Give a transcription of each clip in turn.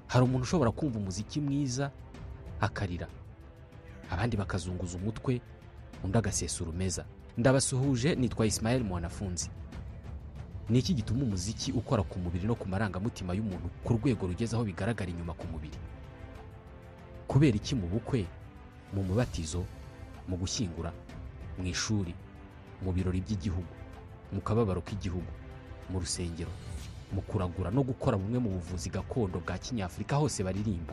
hari umuntu ushobora kumva umuziki mwiza akarira abandi bakazunguza umutwe undi agasesa urumeza ndabasuhuje nitwa Ismael mwanafunzi ni iki gituma umuziki ukora ku mubiri no ku marangamutima y'umuntu ku rwego rugeze aho bigaragara inyuma ku mubiri kubera iki mu bukwe mu mubatizo mu gushyingura mu ishuri mu birori by'igihugu mu kababaro k'igihugu mu rusengero mu kuragura no gukora bumwe mu buvuzi gakondo bwa kinyafurika hose baririmba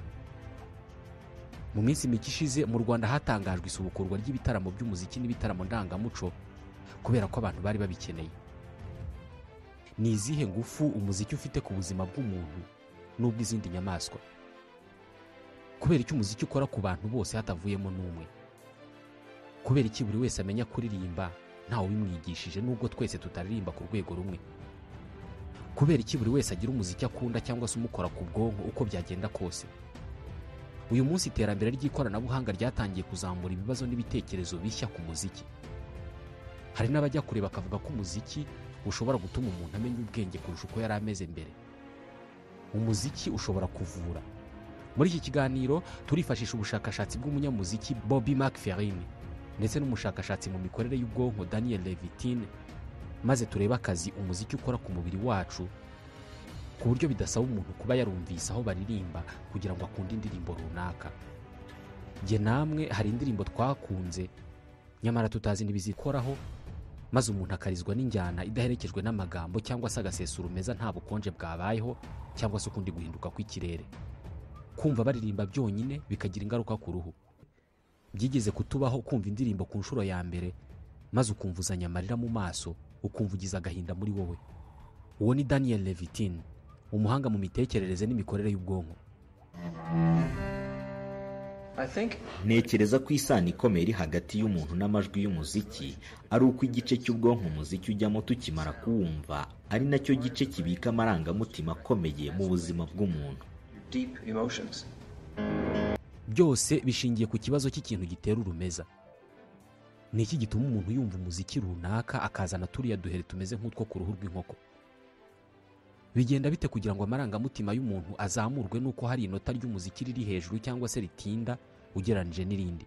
mu minsi mike ishize mu rwanda hatangajwe isubukurwa ry'ibitaramo by'umuziki n'ibitaramo ndangamuco kubera ko abantu bari babikeneye ni izihe ngufu umuziki ufite ku buzima bw'umuntu n'ubw'izindi nyamaswa kubera icyo umuziki ukora ku bantu bose hatavuyemo n'umwe kubera iki buri wese amenya kuririmba ntawe ubimwigishije nubwo twese tutaririmba ku rwego rumwe kubera iki buri wese agira umuziki akunda cyangwa se umukora ku bwonko uko byagenda kose uyu munsi iterambere ry'ikoranabuhanga ryatangiye kuzamura ibibazo n'ibitekerezo bishya ku muziki hari n'abajya kure bakavuga ko umuziki ushobora gutuma umuntu amenya ubwenge kurusha uko yari ameze mbere umuziki ushobora kuvura muri iki kiganiro turifashisha ubushakashatsi bw'umunyamuziki Bobby McFerrin ndetse n'umushakashatsi mu mikorere y'ubwonko Daniel Levitine maze turebe akazi umuziki ukora ku mubiri wacu ku buryo bidasaba umuntu kuba yarumvise aho baririmba kugira ngo akunde indirimbo runaka jye namwe hari indirimbo twakunze nyamara tutazi n'ibizikoraho maze umuntu akarizwa n'injyana idaherekejwe n'amagambo cyangwa se agasesa urumeza nta bukonje bwabayeho cyangwa se ukundi guhinduka kw'ikirere kumva baririmba byonyine bikagira ingaruka ku ruhu byigeze kutubaho kumva indirimbo ku nshuro ya mbere maze ukumva uzanye amarira mu maso ukumva ugize agahinda muri wowe uwo ni daniel levitin umuhanga mu mitekerereze n'imikorere y'ubwonko Ntekereza ko isano ikomeye iri hagati y'umuntu n'amajwi y'umuziki ari uko igice cy'ubwonko umuziki ujyamo tukimara kuwumva ari nacyo gice kibika amarangamutima akomeye mu buzima bw'umuntu deep emotions. byose bishingiye ku kibazo cy'ikintu gitera urumeza ni iki gituma umuntu yumva umuziki runaka akazana turiya duhere tumeze nk'utwo ku ruhu rw'inkoko bigenda bite kugira ngo amarangamutima y'umuntu azamurwe n'uko hari inota ry'umuziki riri hejuru cyangwa se ritinda ugereranyije n'irindi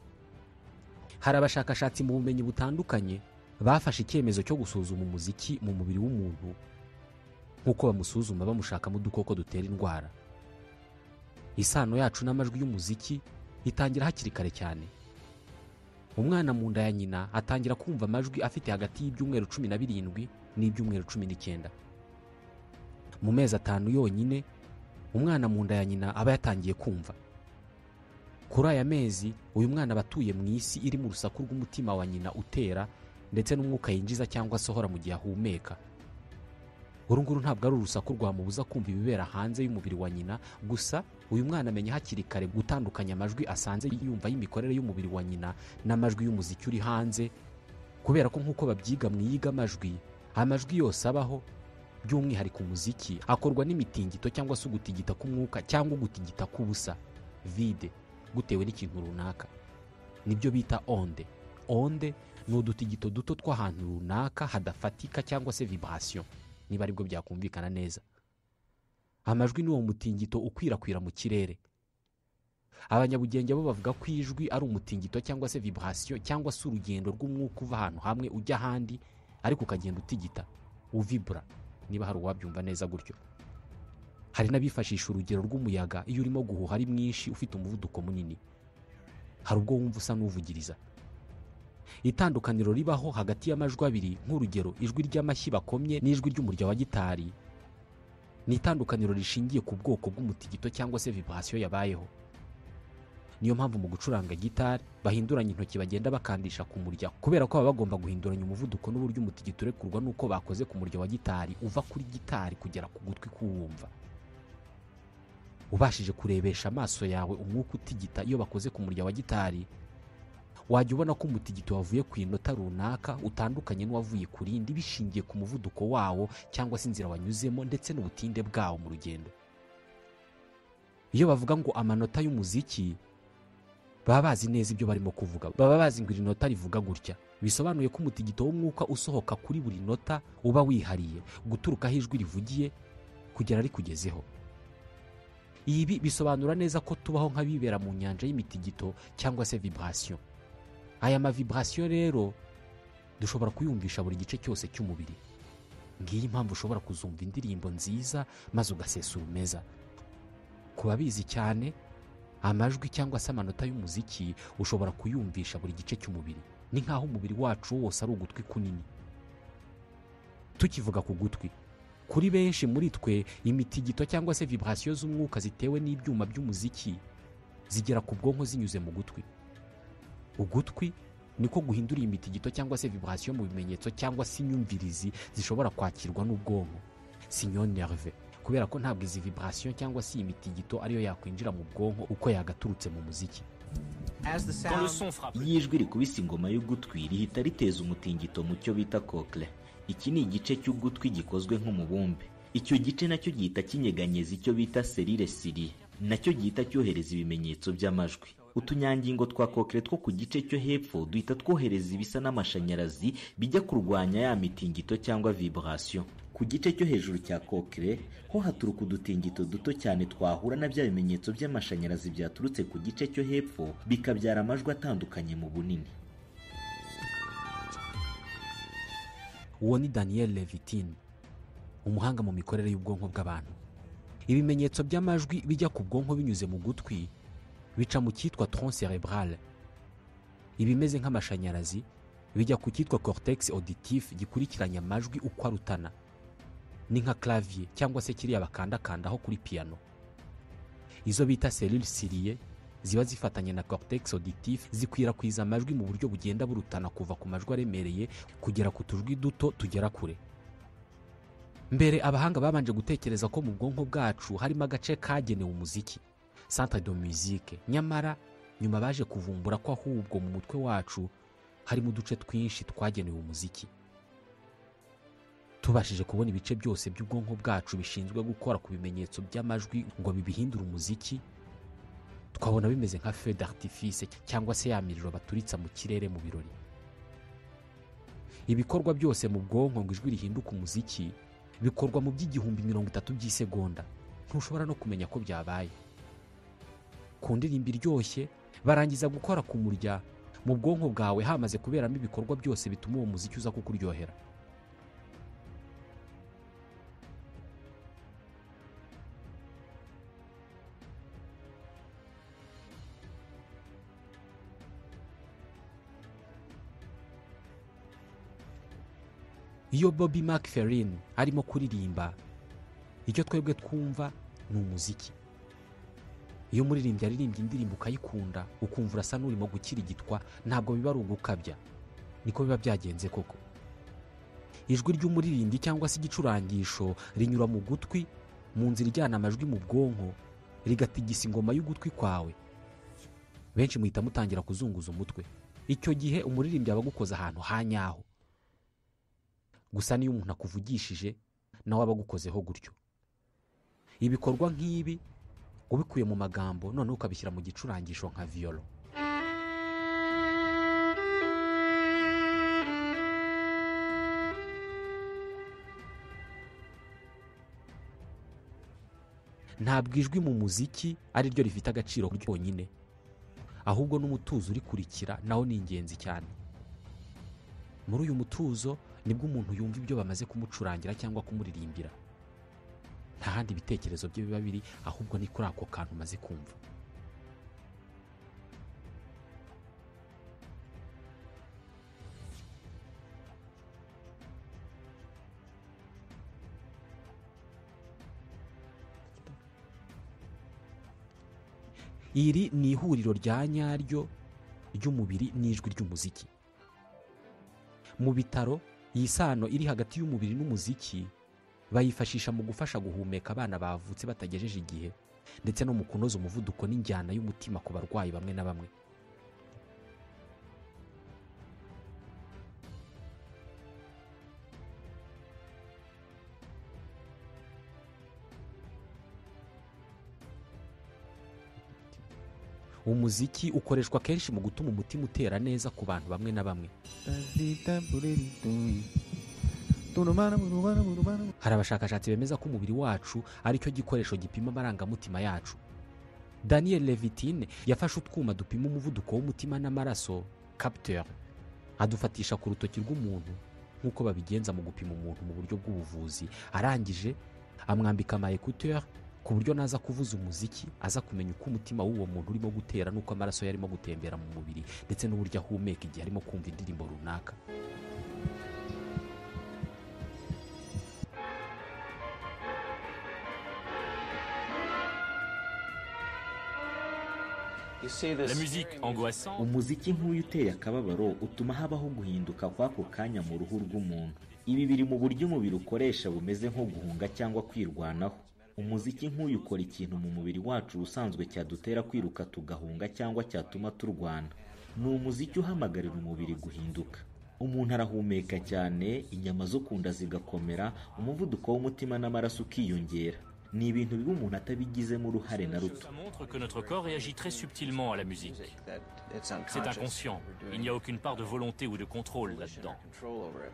hari abashakashatsi mu bumenyi butandukanye bafashe icyemezo cyo gusuzuma umuziki mu mubiri w'umuntu nk'uko bamusuzuma bamushakamo udukoko dutera indwara isano yacu n'amajwi y'umuziki itangira hakiri kare cyane umwana mu nda ya nyina atangira kumva amajwi afite hagati y'ibyumweru cumi na birindwi n'ibyumweru cumi n'icyenda mu mezi atanu yonyine umwana mu nda ya nyina aba yatangiye kumva kuri aya mezi uyu mwana aba atuye mu isi iri mu rusaku rw'umutima wa nyina utera ndetse n'umwuka yinjiza cyangwa asohora mu gihe ahumeka uru nguru ntabwo ari urusaku rwamubuza kumva ibibera hanze y'umubiri wa nyina gusa uyu mwana amenya hakiri kare gutandukanya amajwi asanze yumva y'imikorere y'umubiri wa nyina n'amajwi y'umuziki uri hanze kubera ko nk'uko babyiga mu iyigamajwi amajwi yose abaho by'umwihariko umuziki akorwa n'imitingito cyangwa se ugutigita k'umwuka cyangwa ugutigita k'ubusa vide gutewe n'ikintu runaka nibyo bita onde onde ni udutigito duto tw'ahantu runaka hadafatika cyangwa se vibration niba aribwo byakumvikana neza amajwi ni uwo mutingito ukwirakwira mu kirere abanyabugenge bo bavuga ko ijwi ari umutingito cyangwa se vibration cyangwa se urugendo rw'umwuka uva ahantu hamwe ujya ahandi ariko ukagenda utigita uvibura niba hari uwabyumva neza gutyo hari n'abifashisha urugero rw'umuyaga iyo urimo guhuha ari mwinshi ufite umuvuduko munini hari ubwo wumva usa n'uvugiriza itandukaniro ribaho hagati y'amajwi abiri nk'urugero ijwi ry'amashyi bakomye n'ijwi ry'umurya wa gitari ni itandukaniro rishingiye ku bwoko bw'umutigito cyangwa se vibration yabayeho niyo mpamvu mu gucuranga gitari bahinduranya intoki bagenda bakandisha ku murya kubera ko baba bagomba guhinduranya umuvuduko n'uburyo umutigito urekurwa n'uko bakoze ku murya wa gitari uva kuri gitari kugera ku gutwi k'uwumva ubashije kurebesha amaso yawe umwuka utigita iyo bakoze ku murya wa gitari wajya ubona ko umutigito wavuye ku inota runaka utandukanye n'uwavuye ku rindi bishingiye ku muvuduko wawo cyangwa se inzira wanyuzemo ndetse n'ubutinde bwawo mu rugendo iyo bavuga ngo amanota y'umuziki baba bazi neza ibyo barimo kuvuga baba bazi ngo iri nota rivuga gutya bisobanuye ko umutigito w'umwuka usohoka kuri buri nota uba wihariye guturuka aho ijwi rivugiye kugera rikugezeho ibi bisobanura neza ko tubaho nk'abibera mu nyanja y'imitigito cyangwa se vibration aya ma vibration rero dushobora kuyumvisha buri gice cyose cy'umubiri ngiyi impamvu ushobora kuzumva indirimbo nziza maze ugasesura umeza ku babizi cyane amajwi cyangwa se amanota y'umuziki ushobora kuyumvisha buri gice cy'umubiri ni nk'aho umubiri wacu wose ari ugutwi kunini tukivuga ku gutwi kuri benshi muri twe imitigito cyangwa se vibration z'umwuka zitewe n'ibyuma by'umuziki zigera ku bwonko zinyuze mu gutwi ugutwi niko guhindura iyi mitigito cyangwa se vibration mu bimenyetso cyangwa se inyumvirizi zishobora kwakirwa n'ubwonko sinyo nerve kubera ko ntabwo izi vibration cyangwa se iyi mitigito ariyo yakwinjira mu bwonko uko yagaturutse mu muziki Quand le son frappe. iyo ijwi rikubise ingoma y'ugutwi rihita riteza umutingito mu cyo bita cochlear iki ni igice cy'ugutwi gikozwe nk'umubumbe icyo gice nacyo gihita kinyeganyeza icyo bita serire siri nacyo gihita cyohereza ibimenyetso by'amajwi utunyangingo twa kokere two ku gice cyo hepfo duhita twohereza ibisa n'amashanyarazi bijya kurwanya ya mitingito cyangwa vibration ku gice cyo hejuru cya kokere ho haturuka udutingito duto cyane twahura na bya bimenyetso by'amashanyarazi byaturutse ku gice cyo hepfo bikabyara amajwi atandukanye mu bunini uwo ni daniel levitin umuhanga mu mikorere y'ubwonko bw'abantu ibimenyetso by'amajwi bijya ku bwonko binyuze mu gutwi bica mu cyitwa tron cerebral ibimeze nk'amashanyarazi bijya ku cyitwa cortex auditif gikurikiranya amajwi uko arutana ni nka clavier cyangwa se kiriya bakandakandaho kuri piano izo bita selule siriye ziba zifatanye na cortex auditif zikwirakwiza amajwi mu buryo bugenda burutana kuva ku majwi aremereye kugera ku tujwi duto tugera kure mbere abahanga babanje gutekereza ko mu bwonko bwacu harimo agace kagenewe umuziki centre de musique nyamara nyuma baje kuvumbura ko ahubwo mu mutwe wacu harimo uduce twinshi twagenewe umuziki tubashije kubona ibice byose by'ubwonko bwacu bishinzwe gukora ku bimenyetso by'amajwi ngo bibihindure umuziki twabona bimeze nka feu d'artifice cyangwa se ya miriro baturitsa mu kirere mu birori ibikorwa byose mu bwonko ngo ijwi rihinduke umuziki bikorwa mu by'igihumbi mirongo itatu by'isegonda ntushobora no kumenya ko byabaye ku ndirimbo iryoshye barangiza gukora ku murya mu bwonko bwawe hamaze kuberamo ibikorwa byose bituma uwo muziki uza kukuryohera iyo bobi macferin arimo kuririmba icyo twebwe twumva ni umuziki iyo umuririmbyi aririmbye indirimbo ukayikunda ukumva urasa n'urimo gukirigitwa ntabwo biba ari ugukabya niko biba byagenze koko ijwi ry'umuririmbyi cyangwa se igicurangisho rinyura mu gutwi mu nzira ijyana amajwi mu bwonko rigatigisa ingoma y'ugutwi kwawe benshi muhita mutangira kuzunguza umutwe icyo gihe umuririmbyi aba agukoze ahantu ha nyaho gusa niyo umuntu akuvugishije nawe aba agukozeho gutyo ibikorwa nk'ibi ubikuye mu magambo noneho ukabishyira mu gicurangisho nka viyoro ntabwo ijwi mu muziki ari ryo rifite agaciro ryonyine ahubwo n'umutuzo urikurikira nawo ni ingenzi cyane muri uyu mutuzo nibwo umuntu yumva ibyo bamaze kumucurangira cyangwa kumuririmbira nta handi ibitekerezo bye biba biri ahubwo ni kuri ako kantu umaze kumva iri ni ihuriro rya nyaryo ry'umubiri n'ijwi ry'umuziki mu bitaro iyi sano iri hagati y'umubiri n'umuziki bayifashisha mu gufasha guhumeka abana bavutse batagejeje igihe ndetse no mu kunoza umuvuduko n'injyana y'umutima ku barwayi bamwe na bamwe umuziki ukoreshwa kenshi mu gutuma umutima utera neza ku bantu bamwe na bamwe tunumana munumana munumana hari abashakashatsi bemeza ko umubiri wacu ari cyo gikoresho gipima amarangamutima yacu daniel levitine yafashe utwuma dupima umuvuduko w'umutima n'amaraso capteur adufatisha ku rutoki rw'umuntu nk'uko babigenza mu gupima umuntu mu buryo bw'ubuvuzi arangije amwambika ama écouteur ku buryo naza kuvuza umuziki aza kumenya uko umutima w'uwo muntu urimo gutera n'uko amaraso yarimo gutembera mu mubiri ndetse n'uburyo ahumeka igihe arimo kumva indirimbo runaka You see La this musique angoissante, umuziki nk'uyu uteye akababaro utuma habaho guhinduka kw'ako kanya mu ruhu rw'umuntu ibi biri mu buryo umubiri ukoresha bumeze nko guhunga cyangwa kwirwanaho umuziki nk'uyu ukora ikintu mu mubiri wacu ubusanzwe cyadutera kwiruka tugahunga cyangwa cyatuma turwana ni umuziki uhamagarira umubiri guhinduka umuntu arahumeka cyane inyama zo ku nda zigakomera umuvuduko w'umutima n'amaraso ukiyongera ni ibintu biba umuntu atabigizemo uruhare na ruto ça montre que notre corps réagit très subtilement à la musique. music that it's C'est unconscious. inconscient. We're Il doing n'y it. a aucune part de volonté ou de contrôle We should là-dedans. have control over it.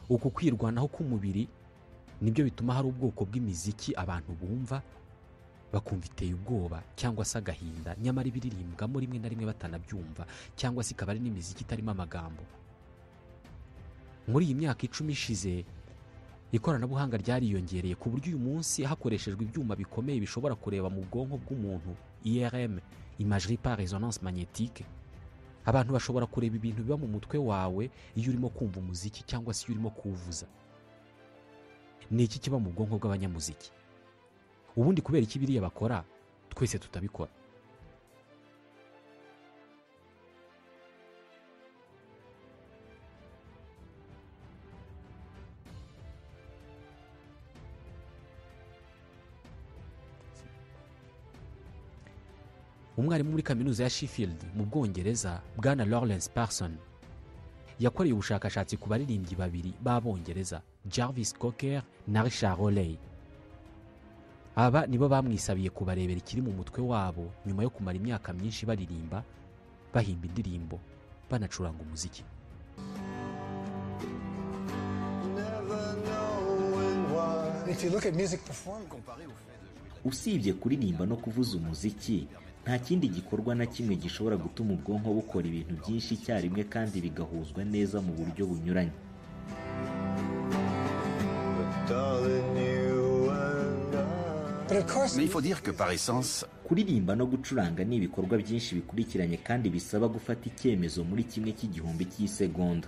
uku kwirwanaho k'umubiri nibyo bituma hari ubwoko bw'imiziki abantu bumva bakumva iteye ubwoba cyangwa se agahinda nyamara ibiririmbwamo rimwe na rimwe batanabyumva cyangwa se ikaba ari n'imiziki itarimo amagambo muri iyi myaka icumi ishize ikoranabuhanga ryariyongereye ku buryo uyu munsi hakoreshejwe ibyuma bikomeye bishobora kureba mu bwonko bw'umuntu IRM imagerie par résonance magnétique abantu bashobora kureba ibintu biba mu mutwe wawe iyo urimo kumva umuziki cyangwa se iyo urimo kuwuvuza ni iki kiba mu bwonko bw'abanyamuziki ubundi kubera iki biriya bakora twese tutabikora umwarimu muri kaminuza ya sheffield mu bwongereza bwana lawrence parson yakoreye ubushakashatsi ku baririmbyi babiri b'abongereza jarvis cocker na richard O'Leary. aba nibo bamwisabiye kubarebera ikiri mu mutwe wabo nyuma yo kumara imyaka myinshi baririmba bahimba indirimbo banacuranga umuziki If you look at music performance, usibye kuririmba no kuvuza umuziki nta kindi gikorwa na kimwe gishobora gutuma ubwonko bukora ibintu byinshi icyarimwe kandi bigahuzwa neza mu buryo bunyuranye but of course, Mais il faut dire que par essence, kuririmba no gucuranga ni ibikorwa byinshi bikurikiranye kandi bisaba gufata icyemezo muri kimwe cy'igihumbi cy'isegonda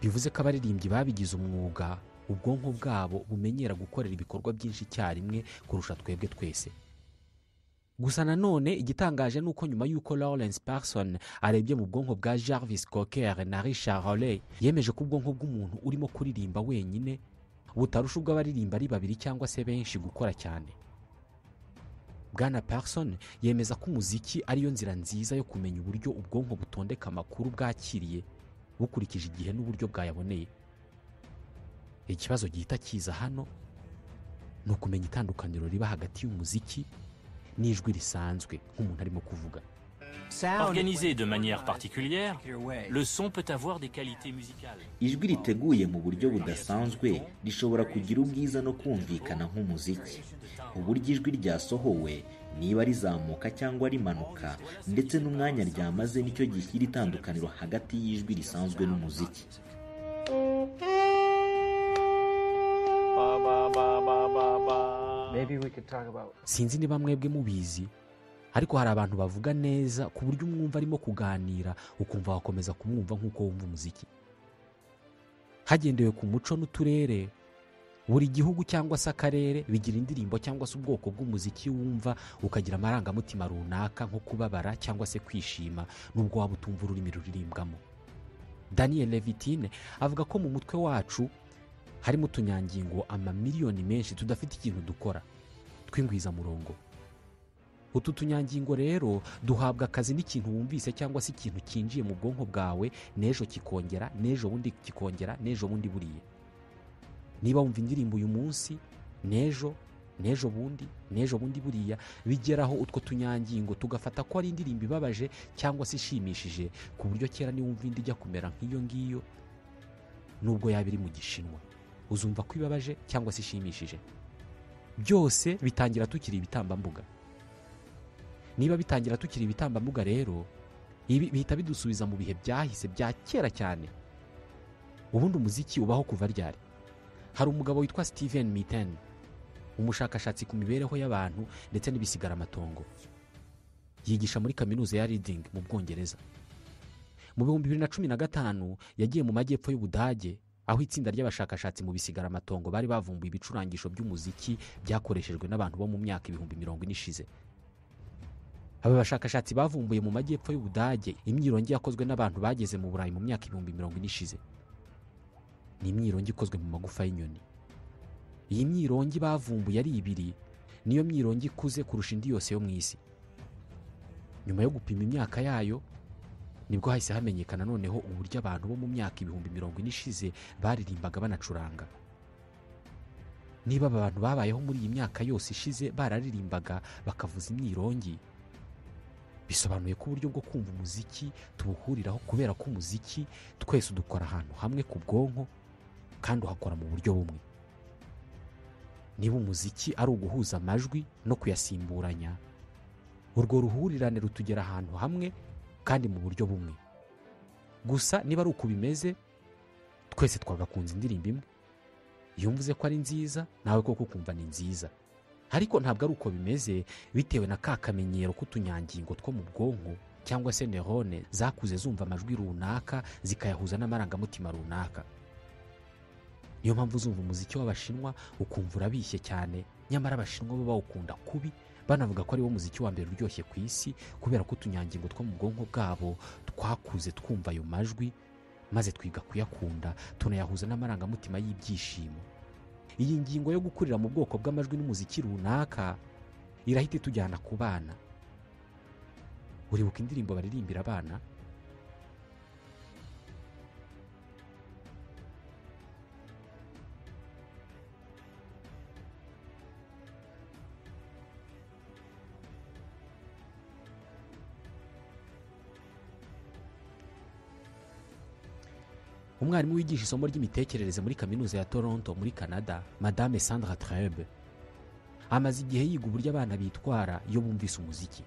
bivuze ko abaririmbyi babigize umwuga ubwonko bwabo bumenyera gukorera ibikorwa byinshi icyarimwe kurusha twebwe twese gusa nanone igitangaje ni uko nyuma y'uko lawrence parson arebye mu bwonko bwa jarvis cocker na richard Hawley yemeje ko ubwonko bw'umuntu urimo kuririmba wenyine butarusha ubw'abaririmba ari babiri cyangwa se benshi gukora cyane bwana parson yemeza ko umuziki ariyo nzira nziza yo kumenya uburyo ubwonko butondeka amakuru bwakiriye bukurikije igihe n'uburyo bwayaboneye ikibazo gihita kiza hano ni ukumenya itandukaniro riba hagati y'umuziki n'ijwi risanzwe nk'umuntu arimo kuvuga Organisé de manière particulière, le son peut avoir des qualités musicales. ijwi riteguye mu buryo budasanzwe rishobora kugira ubwiza no kumvikana nk'umuziki uburyo ijwi ryasohowe niba rizamuka cyangwa rimanuka ndetse n'umwanya ryamaze nicyo gishyira itandukaniro hagati y'ijwi risanzwe n'umuziki Maybe we could talk about sinzi niba mwebwe mubizi ariko hari abantu bavuga neza ku buryo umwumva arimo kuganira ukumva wakomeza kumwumva nk'uko wumva umuziki hagendewe ku muco n'uturere buri gihugu cyangwa se akarere bigira indirimbo cyangwa se ubwoko bw'umuziki wumva ukagira amarangamutima runaka nko kubabara cyangwa se kwishima nubwo waba utumva ururimi ruririmbwamo daniel levitine avuga ko mu mutwe wacu harimo utunyangingo amamiliyoni menshi tudafite ikintu dukora tw'ingwizamurongo utu tunyangingo rero duhabwa akazi n'ikintu wumvise cyangwa se ikintu cyinjiye mu bwonko bwawe n'ejo kikongera n'ejo bundi kikongera n'ejo bundi buriya niba wumva indirimbo uyu munsi n'ejo n'ejo bundi n'ejo bundi buriya bigeraho utwo tunyangingo tugafata ko ari indirimbo ibabaje cyangwa se ishimishije ku buryo kera niwumva indi ijya kumera nk'iyo ngiyo nubwo yaba iri mu gishinwa uzumva ko ibabaje cyangwa se ishimishije byose bitangira tukiri ibitambambuga niba bitangira tukiri ibitambambuga rero ibi bihita bidusubiza mu bihe byahise bya kera cyane ubundi umuziki ubaho kuva ryari hari umugabo witwa steven mitten umushakashatsi ku mibereho y'abantu ndetse n'ibisigaramatongo yigisha muri kaminuza ya reading mu bwongereza mu bihumbi bibiri na cumi na gatanu yagiye mu majyepfo y'ubudage aho itsinda ry'abashakashatsi mu bisigaramatongo bari bavumbuye ibicurangisho by'umuziki byakoreshejwe n'abantu bo mu myaka ibihumbi mirongo ine ishize aba bashakashatsi bavumbuye mu majyepfo y'ubudage imyirongi yakozwe n'abantu bageze mu burayi mu myaka ibihumbi mirongo ine ishize ni imyirongi ikozwe mu magufa y'inyoni iyi myirongi bavumbuye ari ibiri niyo myirongi ikuze kurusha indi yose yo mu isi nyuma yo gupima imyaka yayo nibwo hahise hamenyekana noneho uburyo abantu bo mu myaka ibihumbi mirongo ine ishize baririmbaga banacuranga niba aba bantu babayeho muri iyi myaka yose ishize bararirimbaga bakavuza imyirongi bisobanuye ko uburyo bwo kumva umuziki tubuhuriraho kubera ko umuziki twese udukora ahantu hamwe ku bwonko kandi uhakora mu buryo bumwe niba umuziki ari uguhuza amajwi no kuyasimburanya urwo ruhurirane rutugera ahantu hamwe kandi mu buryo bumwe gusa niba ari uko bimeze twese twagakunze indirimbo imwe iyo mvuze ko ari nziza nawe koko ukumva ni nziza ariko ntabwo ari uko bimeze bitewe na ka kamenyero k'utunyangingo two mu bwonko cyangwa se nerone zakuze zumva amajwi runaka zikayahuza n'amarangamutima runaka niyo mpamvu uzumva umuziki w'abashinwa ukumva urabishye cyane nyamara abashinwa bo bawukunda kubi banavuga ko ariwo muziki wa mbere uryoshye ku isi kubera ko utunyangingo two mu bwonko bwabo twakuze twumva ayo majwi maze twiga kuyakunda tunayahuza n'amarangamutima y'ibyishimo iyi ngingo yo gukurira mu bwoko bw'amajwi n'umuziki runaka irahita itujyana ku bana uribuka indirimbo baririmbira abana umwarimu wigisha isomo ry'imitekerereze muri kaminuza ya toronto muri canada madame sandra trebe amaze igihe yiga uburyo abana bitwara iyo bumvise umuziki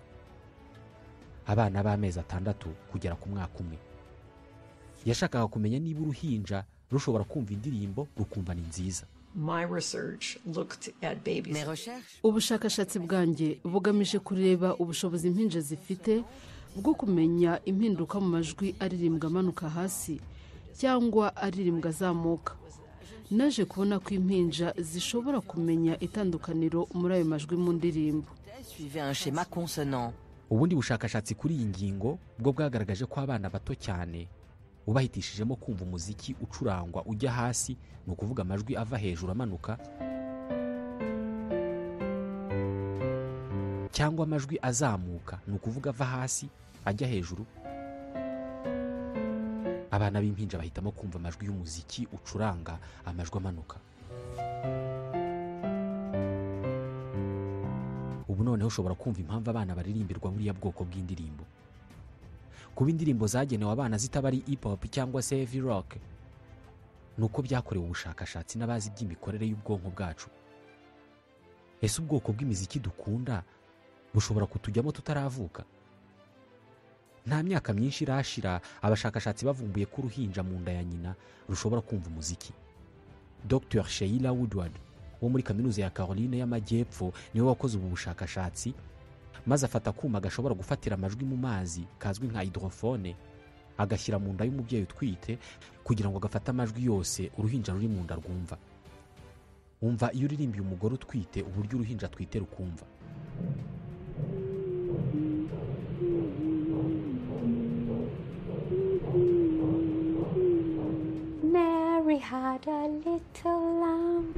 abana b'amezi atandatu kugera ku mwaka umwe yashakaga kumenya niba uruhinja rushobora kumva indirimbo rukumva ni nziza My research looked at babies. ubushakashatsi bwanjye bugamije kureba ubushobozi impinja zifite bwo kumenya impinduka mu majwi aririmbwa amanuka hasi cyangwa aririmbwa azamuka naje kubona ko impinja zishobora kumenya itandukaniro muri ayo majwi mu ndirimbo suivait un schéma consonant. ubundi bushakashatsi kuri iyi ngingo bwo bwagaragaje ko abana bato cyane ubahitishijemo kumva umuziki ucurangwa ujya hasi ni ukuvuga amajwi ava hejuru amanuka cyangwa amajwi azamuka ni ukuvuga ava hasi ajya hejuru abana b'impinja bahitamo kumva amajwi y'umuziki ucuranga amajwi amanuka ubu noneho ushobora kumva impamvu abana baririmbirwa buriya bwoko bw'indirimbo kuba indirimbo zagenewe abana zitaba ari hip hop cyangwa se heavy rock ni uko byakorewe ubushakashatsi n'abazi iby'imikorere y'ubwonko bwacu ese ubwoko bw'imiziki dukunda bushobora kutujyamo tutaravuka nta myaka myinshi irashira abashakashatsi bavumbuye ko uruhinja mu nda ya nyina rushobora kumva umuziki dr sheila woodward wo muri kaminuza ya caroline y'amajyepfo niwe wakoze ubu bushakashatsi maze afata akuma gashobora gufatira amajwi mu mazi kazwi nka hydrophone agashyira mu nda y'umubyeyi utwite kugira ngo gafate amajwi yose uruhinja ruri mu nda rwumva umva iyo uririmbiye umugore utwite uburyo uruhinja atwite rukumva Mary had a little lamb.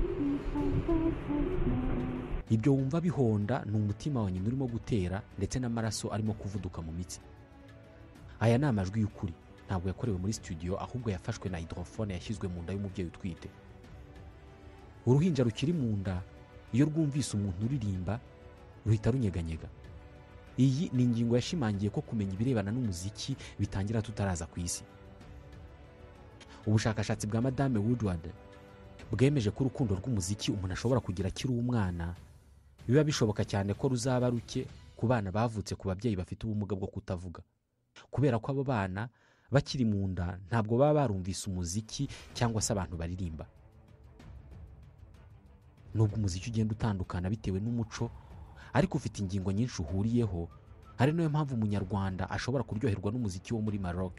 ibyo wumva bihonda ni umutima wa nyina urimo gutera ndetse n'amaraso arimo kuvuduka mu mitsi aya ni amajwi y'ukuri ntabwo yakorewe muri studio ahubwo yafashwe na hydrophone yashyizwe mu nda y'umubyeyi utwite uruhinja rukiri mu nda iyo rwumvise umuntu uririmba ruhita runyeganyega iyi ni ingingo yashimangiye ko kumenya ibirebana n'umuziki bitangira tutaraza ku isi ubushakashatsi bwa madame woodward bwemeje ko urukundo rw'umuziki umuntu ashobora kugira akiri umwana biba bishoboka cyane ko ruzaba ruke ku bana bavutse ku babyeyi bafite ubumuga bwo kutavuga kubera ko abo bana bakiri mu nda ntabwo baba barumvise umuziki cyangwa se abantu baririmba nubwo umuziki ugenda utandukana bitewe n'umuco ariko ufite ingingo nyinshi uhuriyeho ari nayo mpamvu umunyarwanda ashobora kuryoherwa n'umuziki wo muri maroc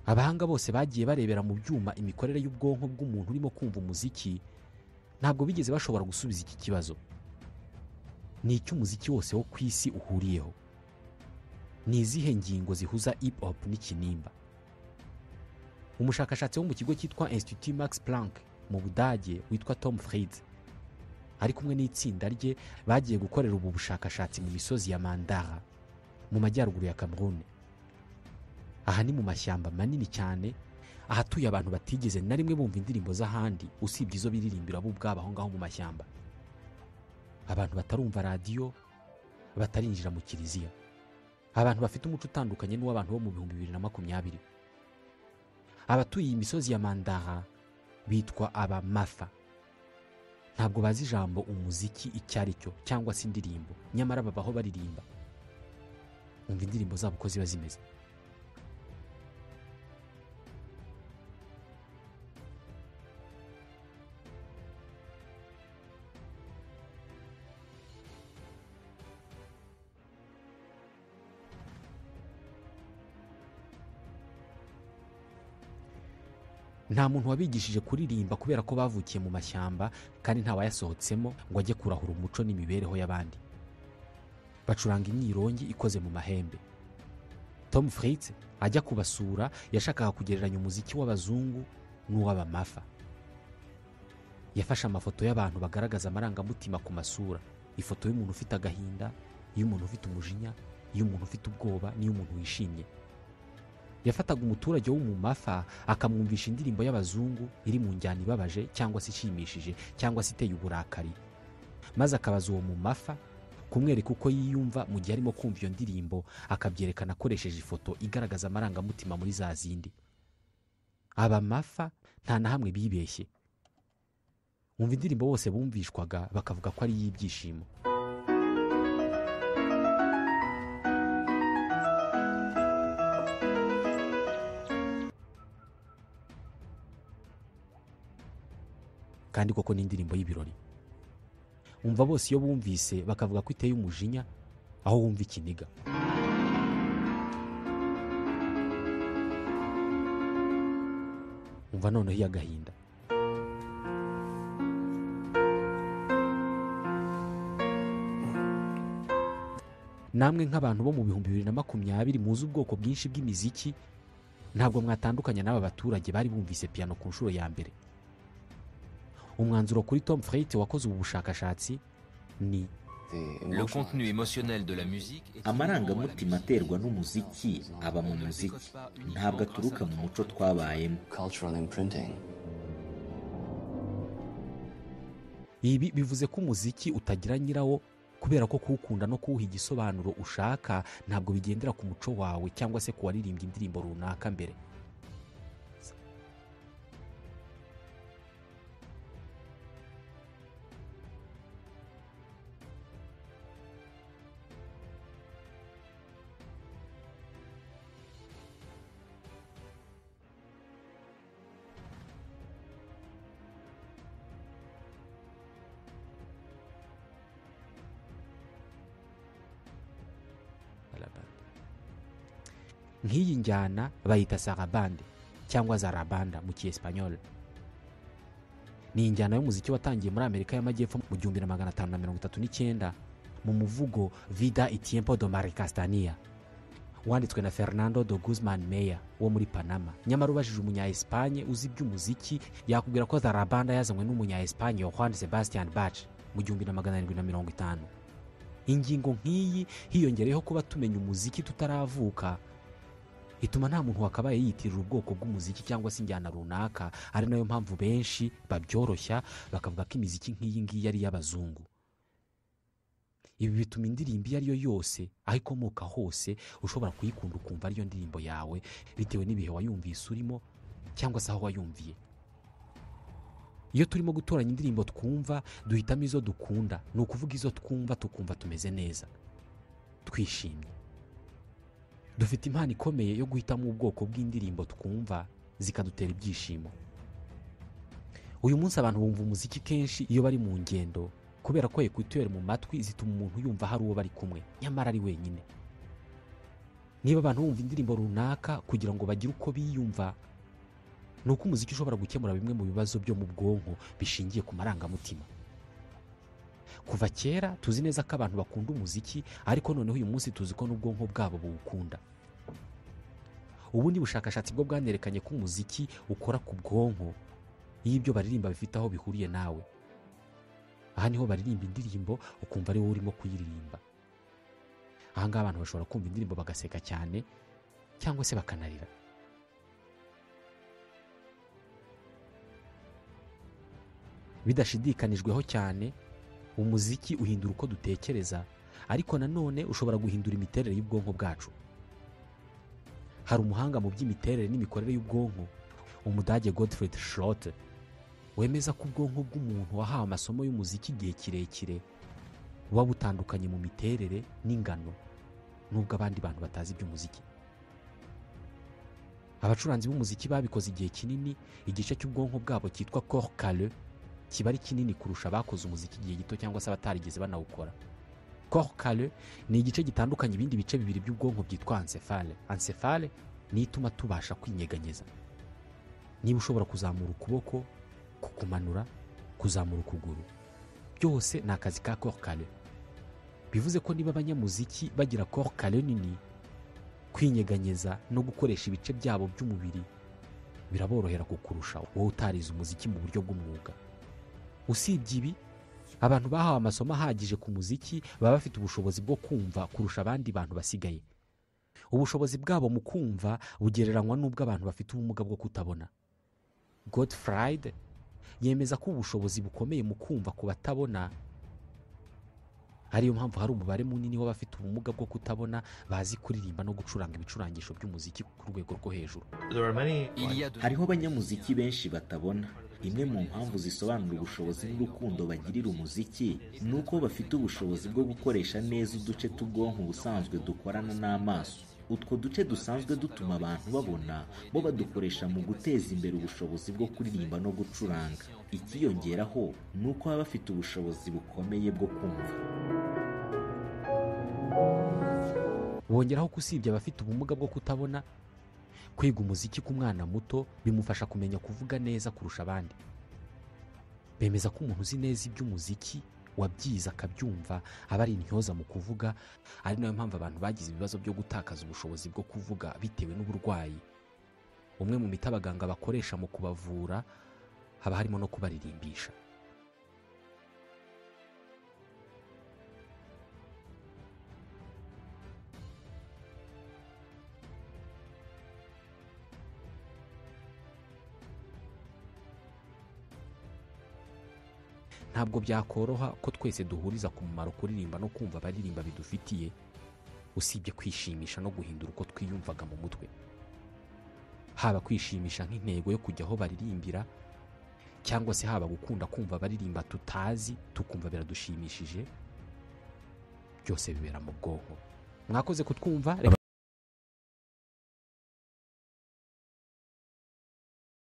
abahanga bose bagiye barebera mu byuma imikorere y'ubwonko bw'umuntu urimo kumva umuziki ntabwo bigeze bashobora gusubiza iki kibazo ni icyo umuziki wose wo ku isi uhuriyeho ni izihe ngingo zihuza hip hop n'ikinimba umushakashatsi wo mu kigo cyitwa institut max planck mu budage witwa tom fried ari kumwe n'itsinda rye bagiye gukorera ubu bushakashatsi mu misozi ya mandara mu majyaruguru ya cameroon aha ni mu mashyamba manini cyane ahatuye abantu batigeze na rimwe bumva indirimbo z'ahandi usibye izo biririmbira bo ubwabo aho ngaho mu mashyamba abantu batarumva radiyo batarinjira mu kiliziya abantu bafite umuco utandukanye n'uw'abantu bo mu bihumbi bibiri na makumyabiri abatuye iyi misozi ya mandara bitwa abamafa ntabwo bazi ijambo umuziki icyo ari cyo cyangwa se indirimbo nyamara babaho baririmba umva indirimbo zabo uko ziba zimeze nta muntu wabigishije kuririmba kubera ko bavukiye mu mashyamba kandi ntawayasohotsemo ngo ajye kurahura umuco n'imibereho y'abandi bacuranga imyirongi ikoze mu mahembe tom fritz ajya kubasura yashakaga kugereranya umuziki w'abazungu n'uw'abamafa yafashe amafoto y'abantu bagaragaza amarangamutima ku masura ifoto y'umuntu ufite agahinda iy'umuntu ufite umujinya iy'umuntu ufite ubwoba n'iy'umuntu wishimye yafataga umuturage wo mu mafa akamwumvisha indirimbo y'abazungu iri mu njyana ibabaje cyangwa se ishimishije cyangwa se iteye uburakari maze akabaza uwo mu mafa kumwereka uko yiyumva mu gihe arimo kumva iyo ndirimbo akabyerekana akoresheje ifoto igaragaza amarangamutima muri za zindi aba mafa nta na hamwe bibeshye umva indirimbo bose bumvishwaga bakavuga ko ari iy'ibyishimo kandi koko ni indirimbo y'ibirori umva bose iyo bumvise bakavuga ko iteye umujinya aho wumva ikiniga umva noneho iy'agahinda namwe nk'abantu bo mu bihumbi bibiri na makumyabiri muzi ubwoko bwinshi bw'imiziki ntabwo mwatandukanya n'aba baturage bari bumvise piyano ku nshuro ya mbere umwanzuro kuri tom Freight wakoze ubu bushakashatsi ni The contenu amarangamutima aterwa n'umuziki aba mu muziki ntabwo aturuka mu muco twabayemo cultural imprinting. ibi bivuze ko umuziki utagira nyirawo kubera ko kuwukunda no kuwuha igisobanuro ushaka ntabwo bigendera ku muco wawe cyangwa se ku waririmbye indirimbo runaka mbere nk'iyi njyana bayita sarabande cyangwa zarabanda mu kiespanyol ni injyana y'umuziki watangiye muri amerika y'amajyepfo mu gihumbi na magana atanu na mirongo itatu n'icyenda mu muvugo vida itiempo do maricastania wanditswe na fernando do guzman meya wo muri panama nyamara ubajije umunya espanye uzi iby'umuziki yakubwira ko zarabanda yazanywe n'umunya espanye juan sebastian bach mu gihumbi na magana arindwi na mirongo itanu ingingo nk'iyi hiyongereyeho kuba tumenya umuziki tutaravuka ituma nta muntu wakabaye yiyitirira ubwoko bw'umuziki cyangwa se injyana runaka ari nayo mpamvu benshi babyoroshya bakavuga ko imiziki nk'iyi ngiyi ari iy'abazungu ibi bituma indirimbo iyo ari yo yose aho ikomoka hose ushobora kuyikunda ukumva ariyo ndirimbo yawe bitewe n'ibihe wayumvise urimo cyangwa se aho wayumviye iyo turimo gutoranya indirimbo twumva duhitamo izo dukunda ni ukuvuga izo twumva tukumva tumeze neza twishimye dufite impano ikomeye yo guhitamo ubwoko bw'indirimbo twumva zikadutera ibyishimo uyu munsi abantu bumva umuziki kenshi iyo bari mu ngendo kubera ko ekuteri mu matwi zituma umuntu yumva hari uwo bari kumwe nyamara ari wenyine niba abantu bumva indirimbo runaka kugira ngo bagire uko biyumva ni uko umuziki ushobora gukemura bimwe mu bibazo byo mu bwonko bishingiye ku marangamutima kuva kera tuzi neza ko abantu bakunda umuziki ariko noneho uyu munsi tuzi ko n'ubwonko bwabo buwukunda ubundi bushakashatsi bwo bwanerekanye ko umuziki ukora ku bwonko iyo ibyo baririmba bifite aho bihuriye nawe aha niho baririmba indirimbo ukumva ari wowe urimo kuyiririmba aha ngaha abantu bashobora kumva indirimbo bagaseka cyane cyangwa se bakanarira bidashidikanijweho cyane umuziki uhindura uko dutekereza ariko nanone ushobora guhindura imiterere y'ubwonko bwacu hari umuhanga mu by'imiterere n'imikorere y'ubwonko umudage godfred schrote wemeza ko ubwonko bw'umuntu wahawe amasomo y'umuziki igihe kirekire buba butandukanye mu miterere n'ingano n'ubwo abandi bantu batazi iby'umuziki abacuranzi b'umuziki babikoze igihe kinini igice cy'ubwonko bwabo cyitwa cor cale kiba ari kinini kurusha abakoze umuziki igihe gito cyangwa se abatarigeze banawukora cor cale ni igice gitandukanya ibindi bice bibiri by'ubwonko byitwa ansefale ansefale niyo ituma tubasha kwinyeganyeza niba ushobora kuzamura ukuboko kukumanura kuzamura ukuguru byose ni akazi ka cor cale bivuze ko niba abanyamuziki bagira cor cale nini kwinyeganyeza no gukoresha ibice byabo by'umubiri biraborohera kukurusha wowe utarize umuziki mu buryo bw'umwuga usibye ibi abantu bahawe amasomo ahagije ku muziki baba bafite ubushobozi bwo kumva kurusha abandi bantu basigaye ubushobozi bwabo mu kumva bugereranywa n'ubw'abantu bafite ubumuga bwo kutabona godfried yemeza ko ubushobozi bukomeye mu kumva ku batabona ariyo mpamvu hari umubare munini w'abafite ubumuga bwo kutabona bazi kuririmba no gucuranga ibicurangisho by'umuziki ku rwego rwo hejuru hariho abanyamuziki benshi batabona imwe mu mpamvu zisobanura ubushobozi n'urukundo bagirira umuziki ni uko bafite ubushobozi bwo gukoresha neza uduce t'ubwonko ubusanzwe dukorana n'amaso utwo duce dusanzwe dutuma abantu babona bo badukoresha mu guteza imbere ubushobozi bwo kuririmba no gucuranga ikiyongeraho ni uko baba bafite ubushobozi bukomeye bwo kumva bongeraho ko usibye abafite ubumuga bwo kutabona kwiga umuziki ku mwana muto bimufasha kumenya kuvuga neza kurusha abandi bemeza ko umuntu uzi neza iby'umuziki wabyize akabyumva aba ari intyoza mu kuvuga ari nayo mpamvu abantu bagize ibibazo byo gutakaza ubushobozi bwo kuvuga bitewe n'uburwayi umwe mu miti abaganga bakoresha mu kubavura haba harimo no kubaririmbisha ntabwo byakoroha ko twese duhuriza ku mumaro kuririmba no kumva abaririmba bidufitiye usibye kwishimisha no guhindura uko twiyumvaga mu mutwe haba kwishimisha nk'intego yo kujya aho baririmbira cyangwa se haba gukunda kumva abaririmba tutazi tukumva biradushimishije byose bibera mu bwonko mwakoze kutwumva reka